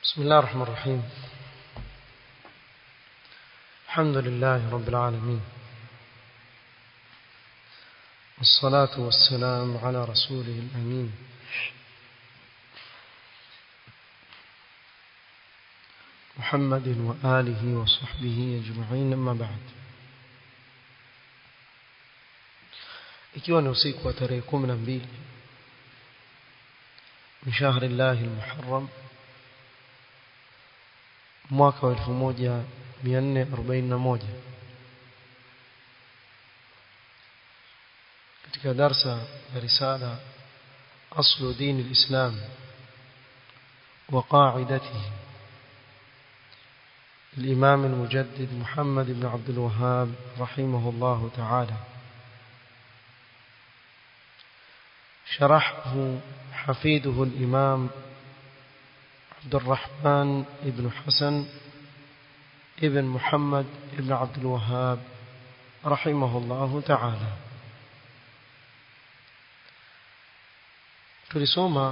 بسم الله الرحمن الرحيم الحمد لله رب العالمين والصلاة والسلام على رسوله الأمين محمد وآله وصحبه أجمعين أما بعد ikiwa ni usiku wa tarehe kumi na mbili min shahri llahi lmuharram mwaka wa elfu moja mia nne arobaini na moja katika darsa ya risala aslu dini lislam wa qaidatihi الإمام المجدد محمد بن عبد الوهاب رحمه الله تعالى شرحه حفيده الإمام عبد الرحمن بن حسن ابن محمد بن عبد الوهاب رحمه الله تعالى tulisoma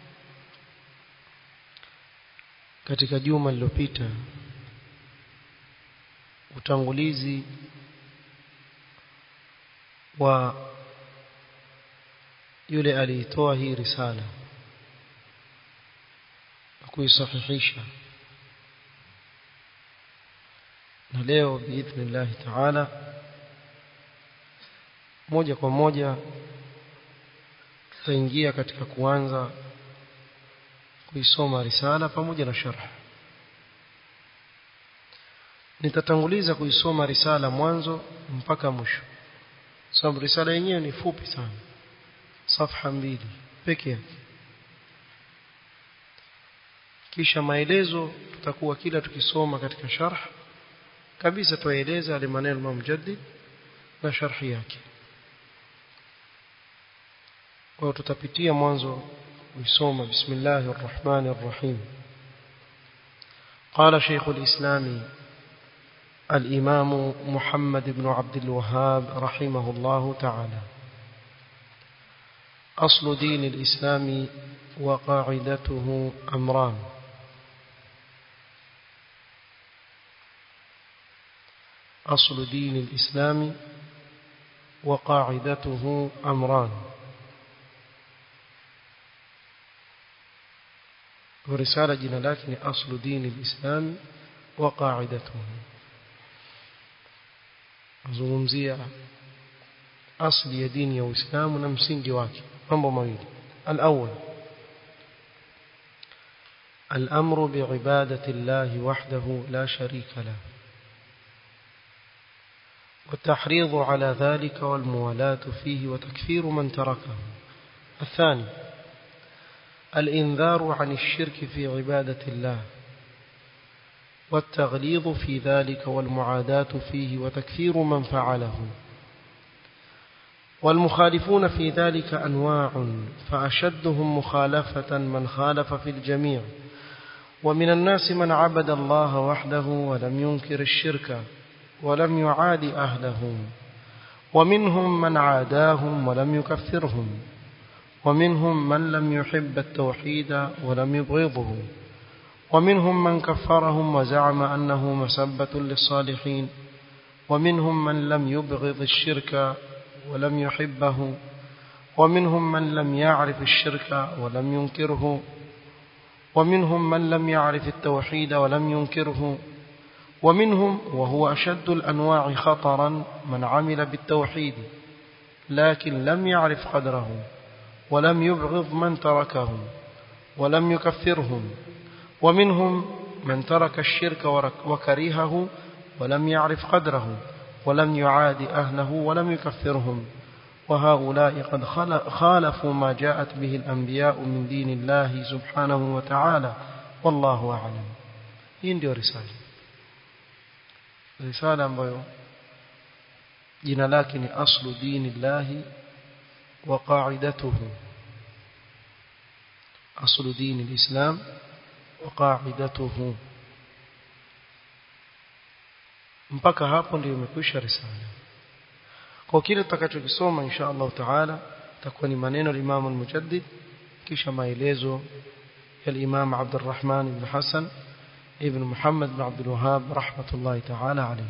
katika juma lililopita utangulizi wa yule aliitoa hii risala na kuisahihisha na leo biidhnillahi taala moja kwa moja tutaingia katika kuanza kuisoma risala pamoja na sharh nitatanguliza kuisoma risala mwanzo mpaka mwisho sababu risala yenyewe ni fupi sana safha mbili peke yake kisha maelezo tutakuwa kila tukisoma katika sharh kabisa tueleza yale maneno ya mujaddid na sharhi yake kwa tutapitia mwanzo kuisoma bismillahir rahmanir rahim قال شيخ الإسلام الإمام محمد بن عبد الوهاب رحمه الله تعالى أصل دين الإسلام وقاعدته أمران أصل دين الإسلام وقاعدته أمران ورسالة جنالات أصل دين الإسلام وقاعدته azungumzia asli ya dini ya Uislamu na msingi wake mambo mawili الأول الأمر بعبادة الله وحده لا شريك له والتحريض على ذلك والموالاة فيه وتكفير من تركه الثاني الإنذار عن الشرك في عبادة الله والتغليظ في ذلك والمعاداة فيه وتكفير من فعله والمخالفون في ذلك أنواع فأشدهم مخالفة من خالف في الجميع ومن الناس من عبد الله وحده ولم ينكر الشرك ولم يعاد أهله ومنهم من عاداهم ولم يكفرهم ومنهم من لم يحب التوحيد ولم يبغضه ومنهم من كفرهم وزعم أنه مسبة للصالحين ومنهم من لم يبغض الشرك ولم يحبه ومنهم من لم يعرف الشرك ولم ينكره ومنهم من لم يعرف التوحيد ولم ينكره ومنهم وهو أشد الأنواع خطرا من عمل بالتوحيد لكن لم يعرف قدره ولم يبغض من تركه ولم يكفرهم ومنهم من ترك الشرك وكرهه ولم يعرف قدره ولم يعاد أهله ولم يكفرهم وهؤلاء قد خالفوا ما جاءت به الأنبياء من دين الله سبحانه وتعالى والله أعلم hii ndio risala risala ambayo jina lake ni aslu dini llahi wa qaidatuhu aslu dini lislam wa qaidatuhu mpaka hapo ndio imekwisha risala kwa kile tutakachokisoma insha Allah taala takuwa ni maneno ya Imam al-Mujaddid kisha maelezo الإمام عبد الرحمن بن حسن ابن محمد بن عبد الوهاب رحمة الله تعالى عليه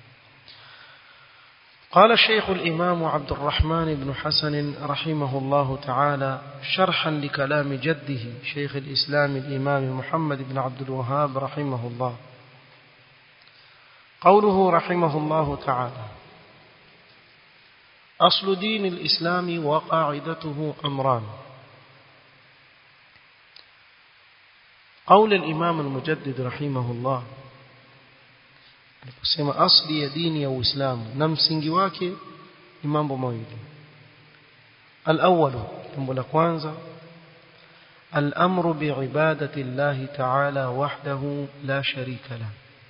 قال الشيخ الإمام عبد الرحمن بن حسن رحمه الله تعالى شرحا لكلام جده شيخ الإسلام الإمام محمد بن عبد الوهاب رحمه الله قوله رحمه الله تعالى أصل دين الإسلام وقاعدته أمران قول الإمام المجدد رحمه الله aliposema asli ya dini ya Uislamu na msingi wake ni mambo mawili al-awwal jambo la kwanza al-amru bi'ibadati Allah ta'ala wahdahu la sharika la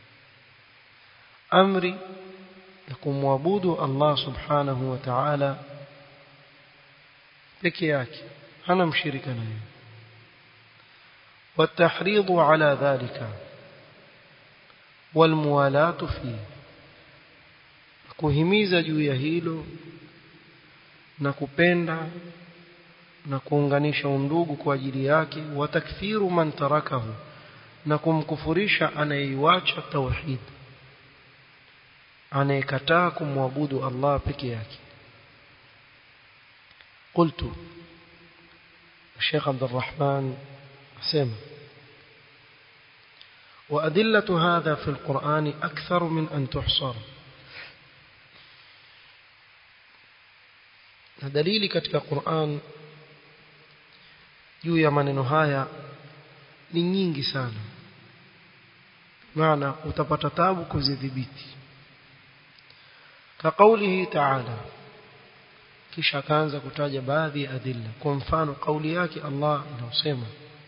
amri ya kumwabudu Allah subhanahu wa ta'ala peke yake hana mshirika naye والتحريض على ذلك والموالاة فيه kuhimiza juu ya hilo na kupenda na kuunganisha undugu kwa ajili yake wa takfiru man tarakahu na kumkufurisha anayeiacha tauhid anayekataa kumwabudu Allah peke yake قلت الشيخ عبد الرحمن سمع وأدلة هذا في القرآن أكثر من أن تحصر دليل katika Qur'an juu ya maneno haya ni nyingi sana maana utapata tabu kuzidhibiti كقوله تعالى kisha akaanza kutaja baadhi ya adilla kwa mfano kauli yake Allah inasema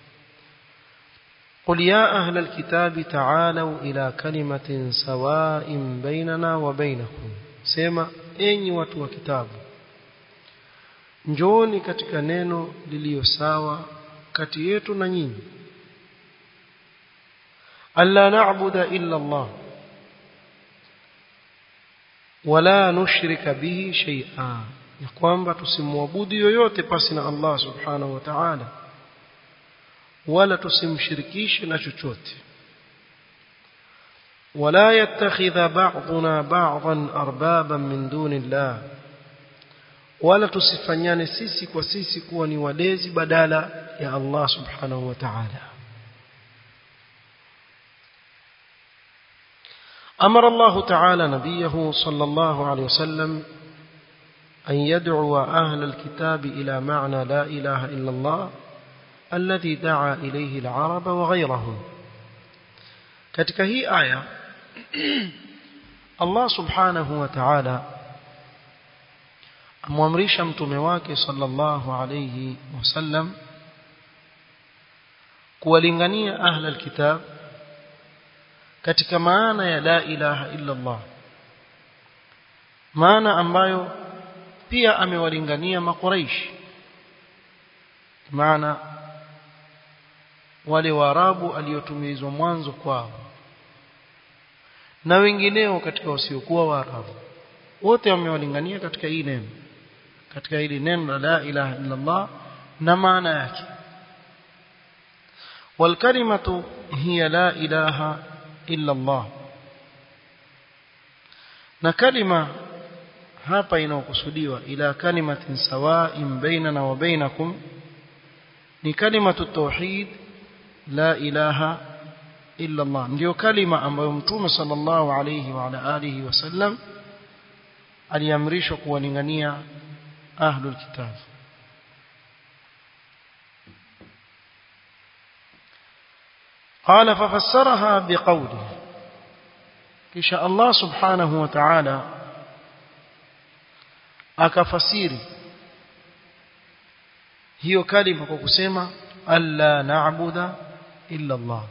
قل يا أهل الكتاب تعالوا إلى كلمة سواء بيننا وبينكم سema enyi watu wa kitabu njooni katika neno lililo sawa kati yetu na nyinyi alla na'budu illa Allah wala nushrika bihi shay'a ya kwamba tusimwabudu yoyote pasi na Allah subhanahu wa ta'ala wala tusimshirikishe na chochote wala yattakhidha ba'duna ba'dan arbaban min dunillah wala tusifanyane sisi kwa sisi kuwa ni walezi badala ya Allah subhanahu wa ta'ala أمر الله تعالى نبيه صلى الله عليه وسلم أن يدعو أهل الكتاب إلى معنى لا إله إلا الله الذي دعا إليه العرب وغيرهم katika hii aya Allah subhanahu wa ta'ala amwamrisha mtume wake sallallahu alayhi wasallam kuwalingania ahla alkitab katika maana ya la ilaha illa Allah maana ambayo pia amewalingania makuraishi maana wale waarabu aliotumizwa mwanzo kwao na wengineo katika wasiokuwa waarabu wote wamewalingania katika hii neno katika hili neno la la ilaha illa Allah na maana yake والكلمه هي لا اله الا الله na kalima hapa inaokusudiwa ila kalimatin sawa'in bainana wa bainakum ni kalimatu tauhid la ilaha illa Allah ndio kalima ambayo mtume sallallahu alayhi wa ala alihi wasallam aliamrishwa kuwalingania ahlul kitab قال ففسرها بقوله kisha Allah subhanahu wa ta'ala akafasiri hiyo kalima kwa kusema alla na'budu illa Allah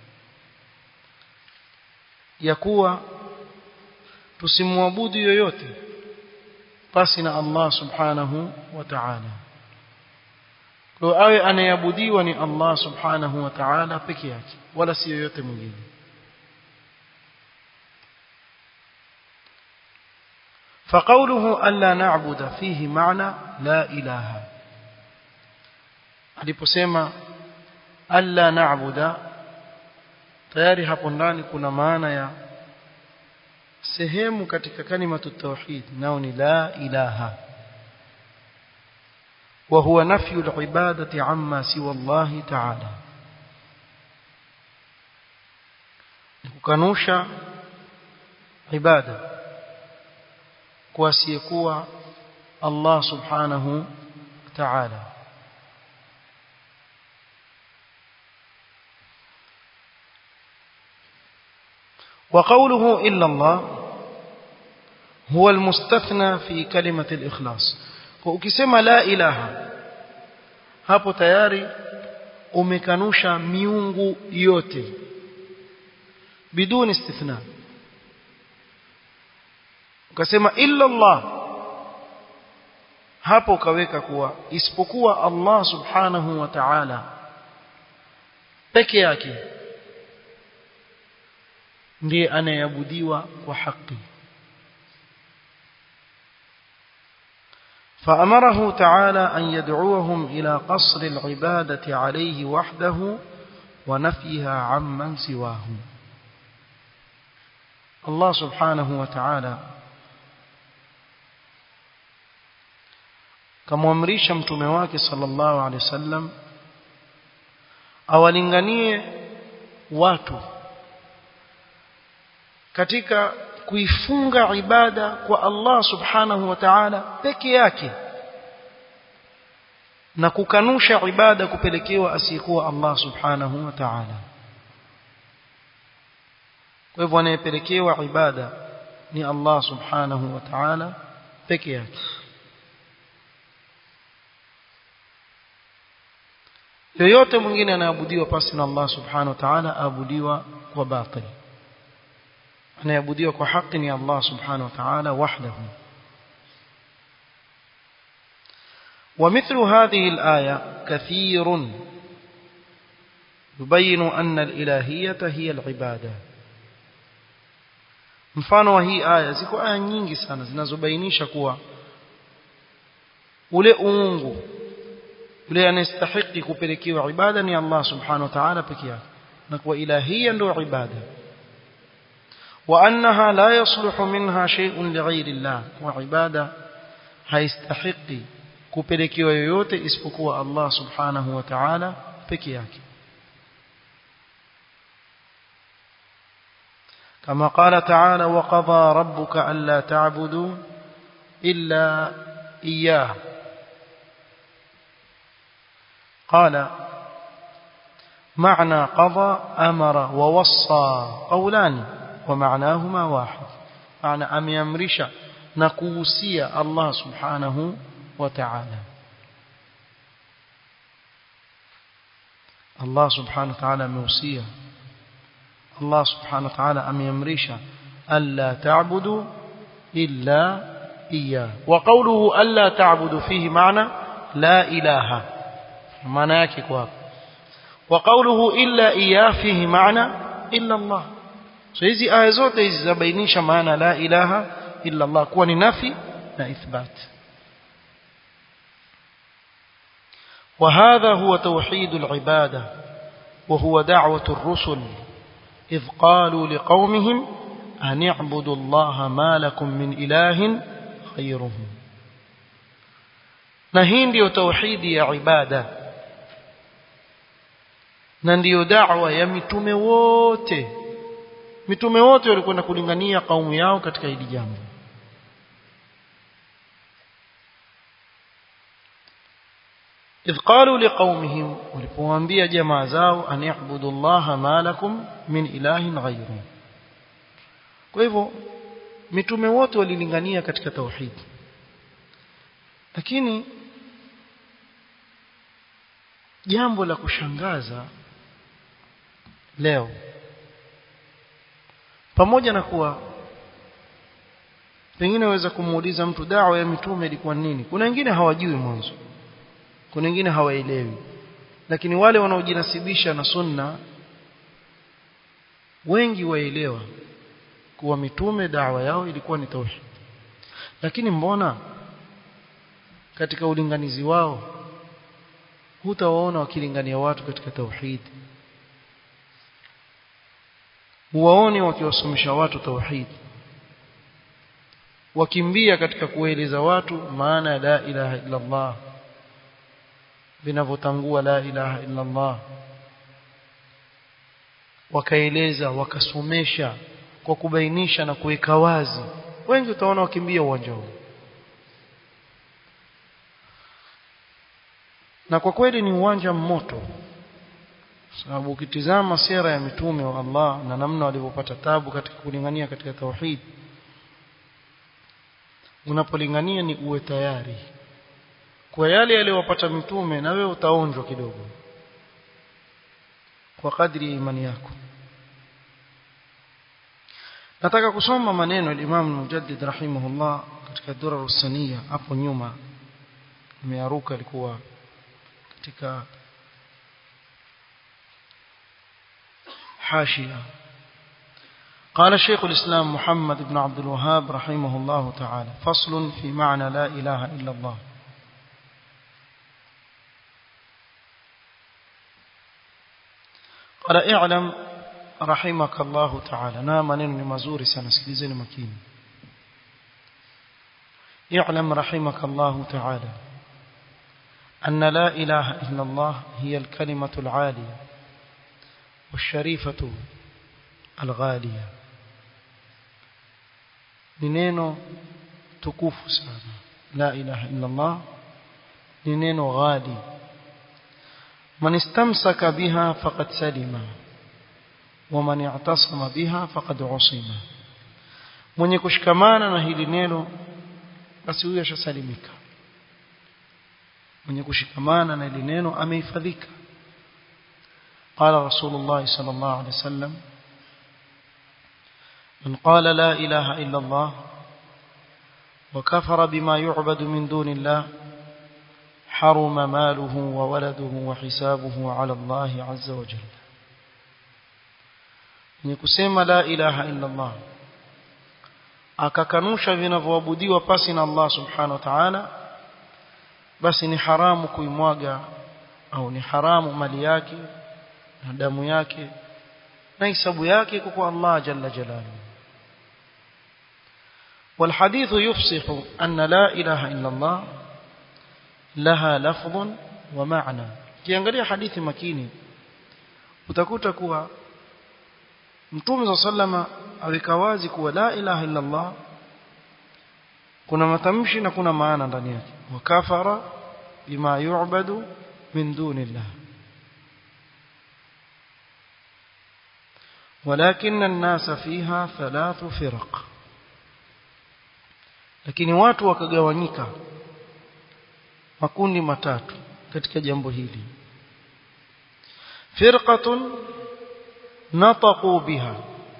ya kuwa tusimwabudu yoyote pasi na Allah subhanahu wa ta'ala kwa awe anayeabudiwa ni Allah subhanahu wa ta'ala peke yake wala si yoyote mwingine فقوله ألا نعبد فيه معنى لا إله aliposema alla na'buda tayari hapo ndani kuna maana ya sehemu katika kalimatu tauhid nao ni la ilaha وهو نفي العبادة عما سوى الله تعالى kukanusha ibada kwa asiyekuwa Allah subhanahu ta'ala وقوله إلا الله هو المستثنى في كلمة الإخلاص ukisema la ilaha hapo tayari umekanusha miungu yote bidun istithna ukasema illa Allah hapo ukaweka kuwa isipokuwa Allah subhanahu wa ta'ala peke yake ndiye anayeabudiwa kwa haki فأمره تعالى أن يدعوهم إلى قصر العبادة عليه وحده ونفيها عمن سواه الله سبحانه وتعالى kamwamrisha mtume wake sallallahu alaihi wasallam awalinganie watu katika kuifunga ibada kwa Allah subhanahu wa ta'ala peke yake na kukanusha ibada kupelekewa asiyekuwa Allah subhanahu wa ta'ala kwa hivyo anayepelekewa ibada ni Allah subhanahu wa ta'ala peke yake yoyote mwingine anaabudiwa pasi na Allah subhanahu wa ta'ala aabudiwa kwa batili anayeabudiwa kwa haki ni Allah subhanahu wa ta'ala wahdahu ومثل هذه الآية كثير يبين أن الإلهية هي العبادة mfano wa hii aya ziko aya nyingi sana zinazobainisha kuwa ule uungu yule anastahili kupelekewa ibada ni Allah subhanahu wa ta'ala peke yake na kuwa ilahia ndio ibada وأنها لا يصلح منها شيء لغير الله وعبادة هيستحق kupelekewa yoyote isipokuwa Allah subhanahu wa ta'ala peke yake كما قال تعالى وقضى ربك ألا تعبدوا إلا إياه قال معنى قضى أمر ووصى قولان ومعناهما واحد معنى أم يمرش نكوسي الله سبحانه وتعالى الله سبحانه وتعالى موسيا الله سبحانه وتعالى أم يمرش ألا تعبدوا إلا إياه وقوله ألا تعبدوا فيه معنى لا إله معنى يكي وقوله إلا إياه فيه معنى إلا الله so hizi aya zote hizi zabainisha maana la ilaha illa Allah kuwa ni nafi na ithbat وهذا هو توحيد العبادة وهو دعوة الرسل إذ قالوا لقومهم أن اعبدوا الله ما لكم من إله غيره نهين ديو توحيد يا عبادة ننديو دعوة يا متومي wote mitume wote walikwenda kulingania kaumu yao katika hili jambo إذ قالوا لقومهم ولپوambia jamaa zao an ya'budu Allah ma lakum min ilahin ghayru kwa hivyo mitume wote walilingania katika tauhid lakini jambo la kushangaza leo pamoja na kuwa pengine waweza kumuuliza mtu dawa ya mitume ilikuwa nini kuna wengine hawajui mwanzo kuna wengine hawaelewi lakini wale wanaojinasibisha na sunna wengi waelewa kuwa mitume dawa yao ilikuwa ni tauhid lakini mbona katika ulinganizi wao hutawaona wakilingania watu katika tauhid huwaoni wakiwasomesha watu tauhid wakimbia katika kueleza watu maana ya la ilaha illa Allah vinavyotangua la ilaha illa Allah wakaeleza wakasomesha kwa kubainisha na kuweka wazi wengi utaona wakimbia uwanja huu na kwa kweli ni uwanja moto sababu ukitizama sera ya mitume wa Allah na namna walivyopata tabu katika kulingania katika tauhid unapolingania ni uwe tayari kwa yale yaliyowapata mitume na wewe utaonjwa kidogo kwa kadri ya imani yako nataka kusoma maneno ya Imam Mujaddid rahimahullah katika Durar Usaniya hapo nyuma nimearuka alikuwa katika حاشية قال شيخ الإسلام محمد بن عبد الوهاب رحمه الله تعالى فصل في معنى لا إله إلا الله قال اعلم رحمك الله تعالى نام نن مزوري سنسكيزين مكين اعلم رحمك الله تعالى أن لا إله إلا الله هي الكلمة العالية والشريفة الغالية نينو تكوف سانا لا إله إلا الله نينو غالي من استمسك بها فقد سلم ومن اعتصم بها فقد عصم mwenye kushikamana na hili neno basi huyo ashasalimika mwenye kushikamana na hili neno amehifadhika قال رسول الله صلى الله عليه وسلم من قال لا إله إلا الله وكفر بما يعبد من دون الله حرم ماله وولده وحسابه على الله عز وجل ni kusema la ilaha illa Allah akakanusha vinavyoabudiwa pasi na Allah subhanahu wa ta'ala basi ni haramu kuimwaga au ni haramu mali yake na damu yake na hisabu yake kwa Allah jalla jalaluhu والحديث يفصح أن لا إله إلا الله لها لفظ ومعنى kiangalia hadithi makini utakuta kuwa Mtume صلى الله aweka wazi kuwa la ilaha illa Allah kuna matamshi na kuna maana ndani yake wa kafara bima yu'badu min dunillah ولكن الناس فيها ثلاث فرق lakini watu wakagawanyika makundi matatu katika jambo hili firqatun nataqu biha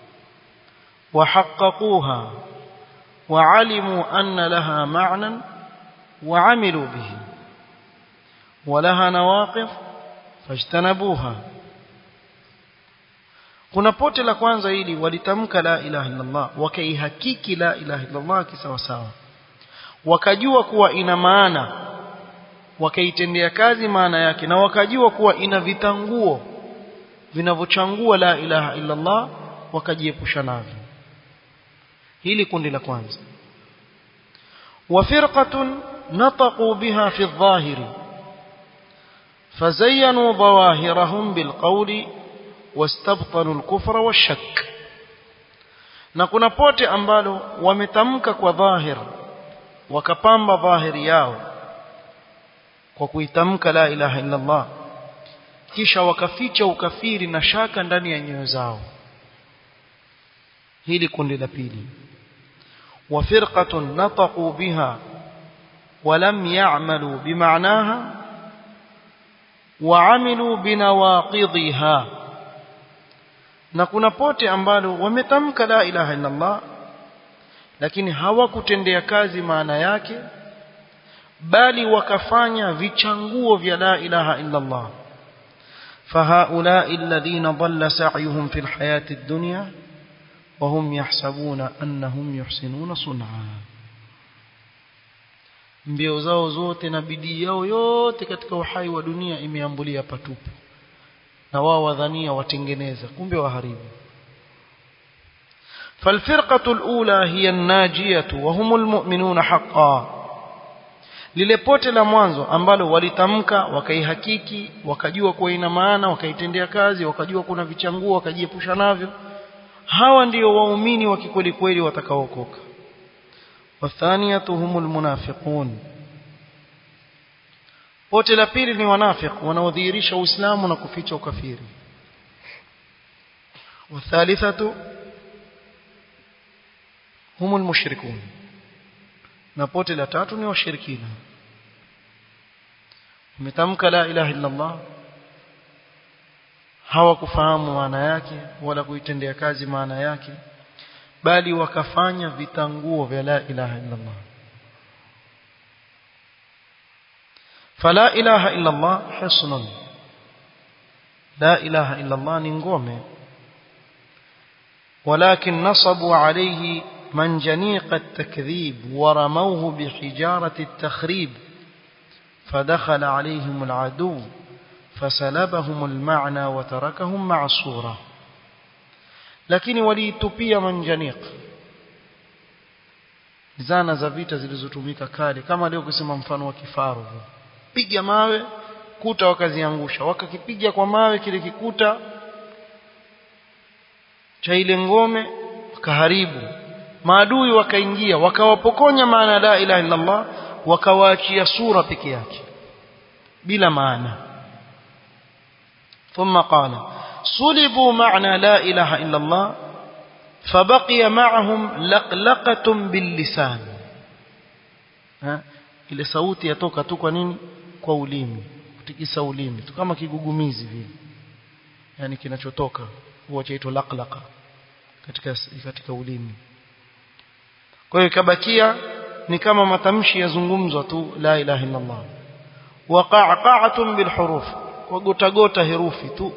وحققوها وعلموا أن لها معنى وعملوا به ولها نواقف فاجتنبوها kuna pote la kwanza hili walitamka la ilaha illallah wakaihakiki la ilaha illallah kisawasawa wakajua kuwa ina maana wakaitendea kazi maana yake na wakajua kuwa ina vitanguo vinavyochangua la ilaha illallah wakajiepusha navyo hili kundi la kwanza وفرقة نطقوا بها في الظاهر فزينوا ظواهرهم بالقول واستبطنوا الكفر والشك na kuna pote ambalo wametamka kwa dhahir wakapamba dhahiri yao kwa kuitamka la ilaha illa Allah kisha wakaficha ukafiri na shaka ndani ya nyoyo zao hili kundi la pili وفرقة نطقوا بها ولم يعملوا بمعناها وعملوا بنواقضها na kuna pote ambalo wametamka la ilaha illa Allah lakini hawakutendea kazi maana yake bali wakafanya vichanguo vya la ilaha illa Allah فهؤلاء الذين ضل سعيهم في الحياة الدنيا وهم يحسبون أنهم يحسنون صنعا mbio zao zote na bidii yao yote katika uhai wa dunia imeambulia patupu na wao wadhania watengeneza kumbe waharibu فالفرقة الأولى هي الناجية وهم المؤمنون حقا lile pote la mwanzo ambalo walitamka wakaihakiki wakajua kuwa ina maana wakaitendea kazi wakajua kuna vichanguo wakajiepusha navyo hawa ndio waumini wa kikweli kweli watakaookoka wathaniyatu humul munafiqun pote la pili ni wanafiq wanaodhihirisha uislamu na kuficha ukafiri wathalithatu humul mushrikun na pote la tatu ni washirikina umetamka la ilaha illa Allah hawakufahamu maana yake wala kuitendea kazi maana yake bali wakafanya vitanguo vya la ilaha illa Allah fala ilaha illa Allah hisnun la ilaha illa Allah ni ngome ولكن نصبوا عليه منجنيق التكذيب ورموه بحجارة التخريب فدخل عليهم العدو فسلبهم المعنى وتركهم مع الصورة lakini waliitupia manjaniq zana za vita zilizotumika kale kama leo kusema mfano wa kifaru piga mawe kuta wakaziangusha wakakipiga kwa mawe kile kikuta cha ile ngome wakaharibu maadui wakaingia wakawapokonya maana la ilaha illa Allah wakawaachia sura peke yake bila maana ثم قال صلبوا معنى لا إله إلا الله فبقي معهم لقلقة باللسان ها ile sauti yatoka tu kwa nini kwa ulimi kutikisa ulimi tu kama kigugumizi vile yani kinachotoka huwa chaitwa laqlaqa katika katika ulimi kwa hiyo ikabakia ni kama matamshi yazungumzwa tu la ilaha illa Allah wa qa'qa'atun bil huruf kwa gota gota herufi tu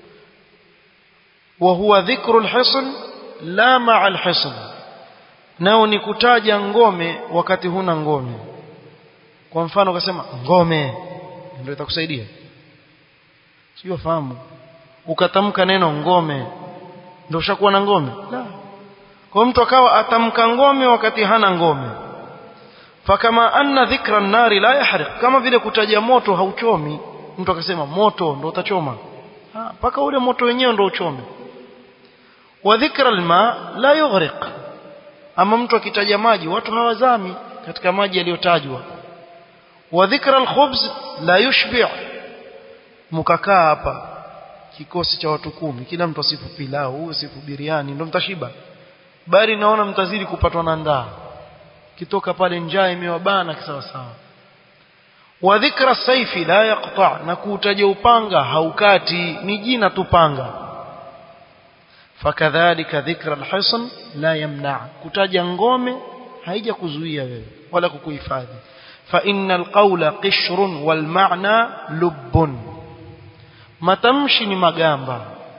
wa huwa dhikru al hisn la ma'a al hisn nao ni kutaja ngome wakati huna ngome kwa mfano ukasema ngome ndio itakusaidia sio fahamu ukatamka neno ngome ndio ushakuwa na ngome la kwa mtu akawa atamka ngome wakati hana ngome fakama anna dhikra an-nari la yahriq kama vile kutaja moto hauchomi mtu akasema moto ndio utachoma mpaka ule moto wenyewe ndio uchome wa dhikra al-ma la yughriq ama mtu akitaja maji watu hawazami katika maji yaliyotajwa wa dhikra al-khubz la yushbi' mkakaa hapa kikosi cha watu kumi kila mtu asifu pilau asifu biriani ndio mtashiba bali naona mtazidi kupatwa na ndaa kitoka pale njaa imewabana kisawa sawa wa dhikra saifi la yaqta na kuutaja upanga haukati ni jina tu panga fakadhalika dhikra alhisn la yamna kutaja ngome haija kuzuia wewe wala kukuhifadhi fa innal qawla qishrun wal ma'na lubbun matamshi ni magamba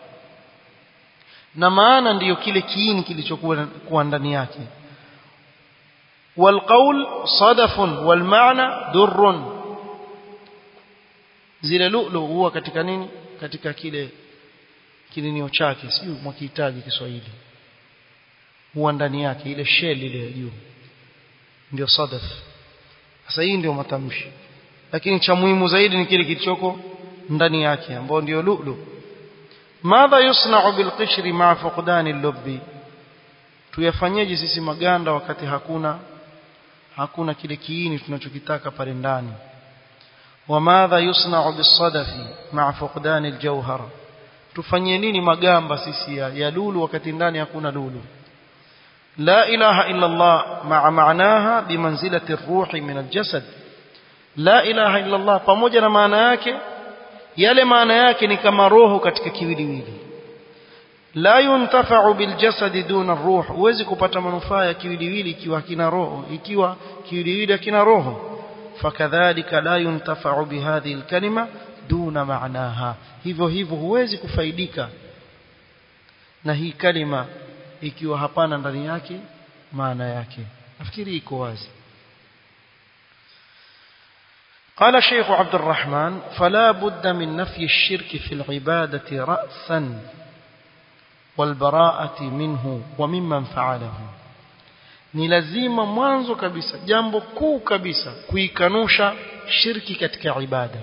na maana ndiyo kile kiini kilichokuwa ndani yake والقول صدف والمعنى در zile lulu huwa katika nini katika kile kininio chake sio mwakihitaji Kiswahili huwa ndani yake ile shell ile ya juu ndio sadaf sasa hii ndio matamshi lakini cha muhimu zaidi ni kile kilichoko ndani yake ambao ndio lulu madha yusna'u bilqishri ma'a fuqdani al-lubbi tuyafanyeje sisi maganda wakati hakuna hakuna kile kiini tunachokitaka pale ndani wamadha yusna'u bisadafi ma'a fuqdani al-jawhar tufanyie nini magamba sisi ya, ya lulu wakati ndani hakuna lulu la ilaha illa Allah ma'a ma'naha bimanzilati ar-ruhi min al-jasad la ilaha illa Allah pamoja na maana yake yale maana yake ni kama roho katika kiwiliwili la yuntafa'u biljasadi duna ruh huwezi kupata manufaa ya kiwiliwili ikiwa kina roho ikiwa kiwiliwili kina roho fakadhalika la yuntafa'u bihadhihi alkalima duna ma'naha hivyo hivyo huwezi kufaidika na hii kalima ikiwa hapana ndani yake maana yake nafikiri iko wazi قال شيخ عبد الرحمن فلا بد من نفي الشرك في العبادة رأسا والبراءة منه وممن فعله ni lazima mwanzo kabisa jambo kuu kabisa kuikanusha shirki katika ibada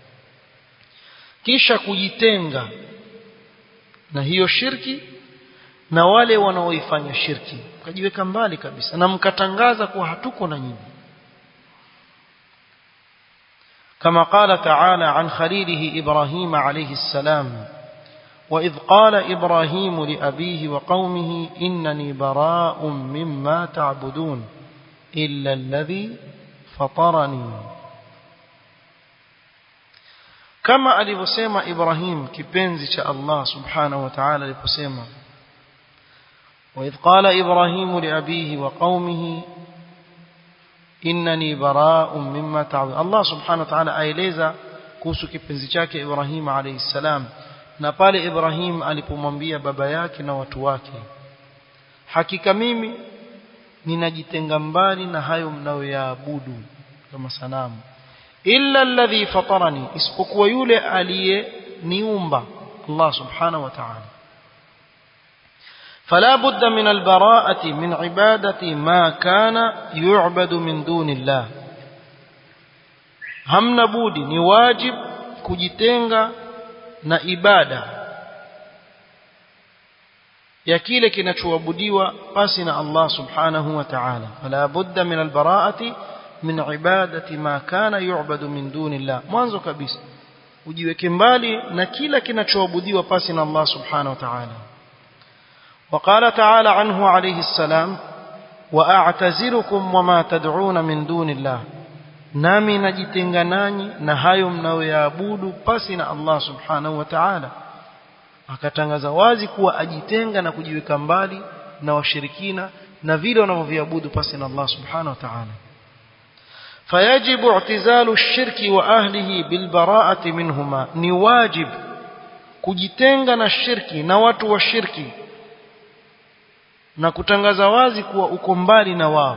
kisha kujitenga na hiyo shirki na wale wanaoifanya shirki mkajiweka mbali kabisa na mkatangaza kuwa hatuko na nyinyi كما قال تعالى عن خليله إبراهيم عليه السلام وإذ قال إبراهيم لأبيه وقومه إنني براء مما تعبدون إلا الذي فطرني كما alivyosema Ibrahim kipenzi cha Allah subhanahu wa ta'ala aliposema وإذ قال إبراهيم لأبيه وقومه إنني براء مما تعبدون الله سبحانه وتعالى aeleza kuhusu kipenzi chake Ibrahim alayhi salam na pale Ibrahim alipomwambia baba yake na watu wake hakika mimi ninajitenga mbali na hayo mnayoyaabudu kama sanamu illa alladhi fatarani isipokuwa yule aliyeniumba Allah subhanahu wa ta'ala فلا بد من البراءة من عبادة ما كان يعبد من دون الله hamna budi ni wajib kujitenga na ibada ya kile kinachoabudiwa pasi na Allah subhanahu wa ta'ala fala budda min albara'ati min ibadati ma kana yu'badu min dunillah mwanzo kabisa ujiweke mbali na kila kinachoabudiwa pasi na Allah subhanahu wa ta'ala وقال تعالى عنه عليه السلام وأعتزلكم وما تدعون من دون الله nami najitenga nanyi na hayo mnayoyaabudu pasi na Allah subhanahu wa ta'ala akatangaza wazi kuwa ajitenga na kujiweka mbali na washirikina na vile wanavyoviabudu pasi na Allah subhanahu wa ta'ala fayajibu i'tizalu ash-shirki wa ahlihi bil bara'ati minhuma ni wajib kujitenga na shirki na watu wa shirki na kutangaza wazi kuwa uko mbali na wao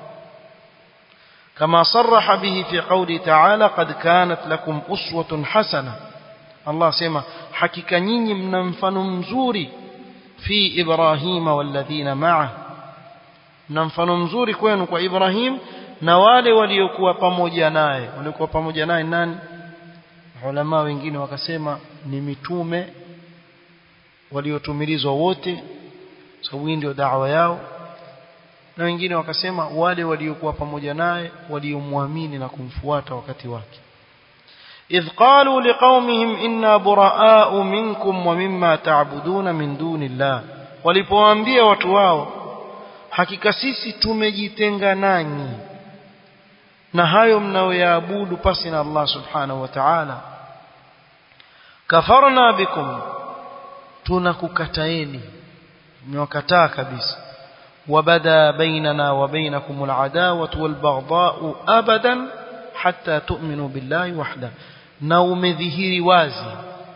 كما صرح به في قوله تعالى قد كانت لكم أسوة حسنة الله سيما حكيك نيني من مفن مزوري في إبراهيم والذين معه mnamfano mzuri kwenu kwa Ibrahim na wale waliokuwa pamoja naye waliokuwa pamoja naye nani ulama wengine wakasema ni mitume waliotumilizwa wote sababu hii ndio da'wa yao na wengine wakasema wale waliokuwa pamoja naye waliomwamini na kumfuata wakati wake idh qalu liqaumihim inna buraa'u minkum wa mimma ta'buduna min dunillah walipowaambia watu wao hakika sisi tumejitenga nanyi na hayo mnayoyaabudu pasi na Allah subhanahu wa ta'ala kafarna bikum tunakukataeni mmewakataa kabisa وبدا بيننا وبينكم العداوة والبغضاء أبدا حتى تؤمنوا بالله وحده na umedhihiri wazi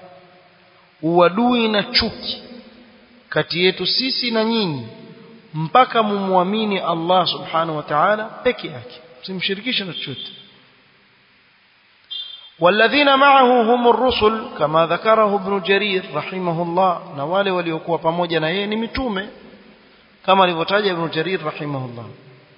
uadui na chuki kati yetu sisi na nyinyi mpaka mumwamini Allah subhanahu wa ta'ala peke yake msimshirikishe na chochote والذين معه هم الرسل كما ذكره ابن جرير رحمه الله na wale waliokuwa pamoja na yeye ni mitume كما لفتاج ابن جرير رحمه الله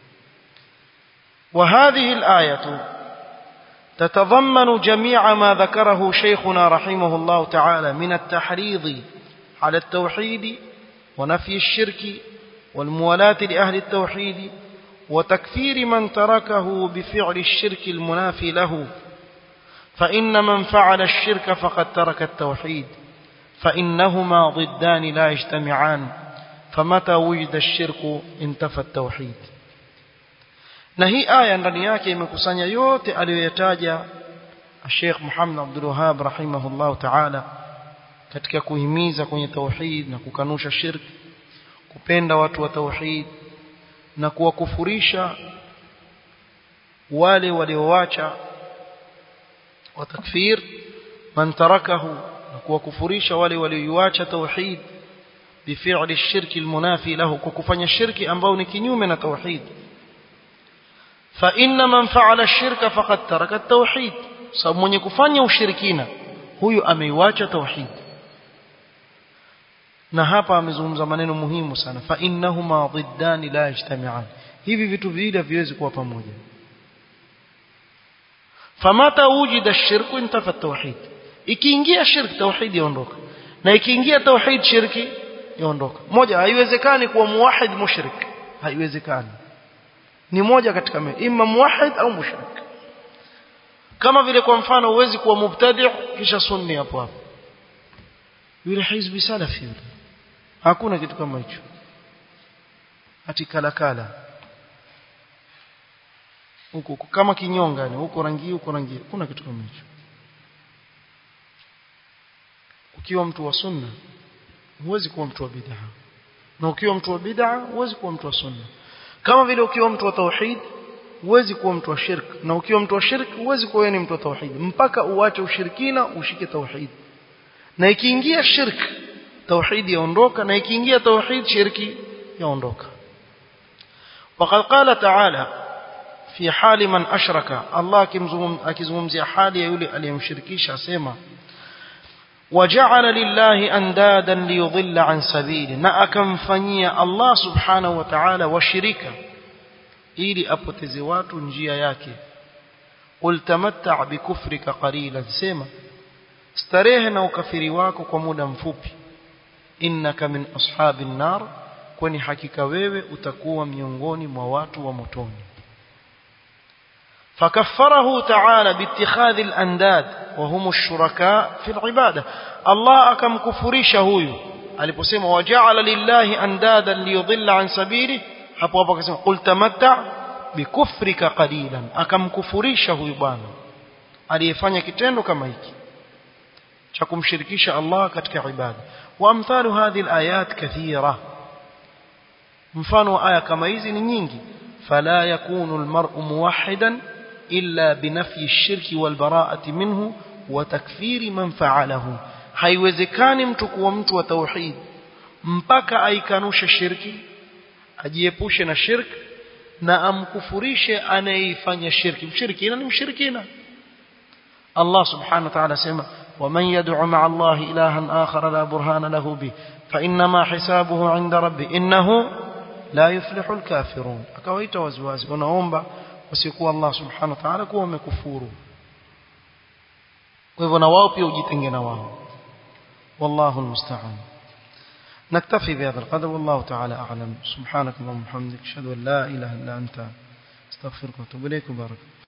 وهذه الآية تتضمن جميع ما ذكره شيخنا رحمه الله تعالى من التحريض على التوحيد ونفي الشرك والموالاة لأهل التوحيد وتكفير من تركه بفعل الشرك المنافي له فإن من فعل الشرك فقد ترك التوحيد فإنهما ضدان لا يجتمعان فمتى وجد الشرك انتفى التوحيد na hii aya ndani yake imekusanya yote aliyoyataja Sheikh Muhammad Abdul Wahhab rahimahullah ta'ala katika kuhimiza kwenye tauhid na kukanusha shirk kupenda watu wa tauhid na kuwakufurisha wale walioacha wa takfir man tarakahu na kuwakufurisha wale walioacha tauhid بفعل الشرك المنافي له ككفanya shirki ambao ni kinyume na tauhid fa inna man fa'ala ash-shirka faqad taraka at-tauhid sababu mwenye kufanya ushirikina huyu ameiacha tauhid na hapa amezungumza maneno muhimu sana fa innahuma dhiddani la yajtami'an hivi vitu viwili haviwezi kuwa pamoja famata wujida ash-shirku intafa at-tauhid ikiingia shirki tauhid yaondoka na ikiingia tauhid shirki yaondoka moja haiwezekani kuwa muwahid mushrik haiwezekani ni moja katika mbili imma muwahid au mushrik kama vile kwa mfano huwezi kuwa mubtadi' kisha sunni hapo hapo yule hizbi salafi yule hakuna kitu kama hicho ati kala kala huko kama kinyonga ni huko rangi huko rangi kuna kitu kama hicho ukiwa mtu wa sunna huwezi kuwa mtu wa bid'a na ukiwa mtu wa bid'a huwezi kuwa mtu wa sunna kama vile ukiwa mtu wa tauhid huwezi kuwa mtu wa shirk na ukiwa mtu wa shirk huwezi kuwa ni mtu wa tauhid mpaka uache ushirikina ushike tauhid na ikiingia shirk tauhid yaondoka na ikiingia tauhid shirki yaondoka وقد قال تعالى في حال من أشرك الله akizungumzia hali ya yule aliyemshirikisha asema وجعل لله اندادا ليضل عن سبيله na akamfanyia Allah subhanahu wa ta'ala washirika ili apoteze watu njia yake qul tamatta' bikufrika qalilan sema starehe na ukafiri wako kwa muda mfupi innaka min ashabin nar kwani hakika wewe utakuwa miongoni mwa watu wa motoni فكفره تعالى باتخاذ الانداد وهم الشركاء في العباده الله akam kufurisha huyu aliposema waja'ala lillahi andadan liyudilla an sabili hapo hapo akasema qul tamatta bikufrika qalilan akamkufurisha huyu bwana aliyefanya kitendo kama hiki cha kumshirikisha Allah katika ibada wa amthalu hadhihi alayat kathira mfano wa aya kama hizi ni nyingi fala yakunu almar'u muwahhidan illa binafyi ash-shirki wal bara'ati minhu wa takfiri man fa'alahu haiwezekani mtu kuwa mtu wa tauhid mpaka aikanushe shirki ajiepushe na shirk na amkufurishe anayeifanya shirki mshirikina ni mshirikina Allah subhanahu wa ta'ala sema ومن يدعو مع الله إلها آخر لا برهان له به فإنما حسابه عند ربه إنه لا يفلح الكافرون akawaita waziwazi wanaomba wasikuwa Allah subhanahu wa ta'ala kuwa wamekufuru kwa hivyo na wao pia ujitenge na wao والله المستعان نكتفي بهذا القدر والله تعالى أعلم سبحانك اللهم وبحمدك أشهد أن لا إله إلا أنت استغفرك واتوب إليك وبارك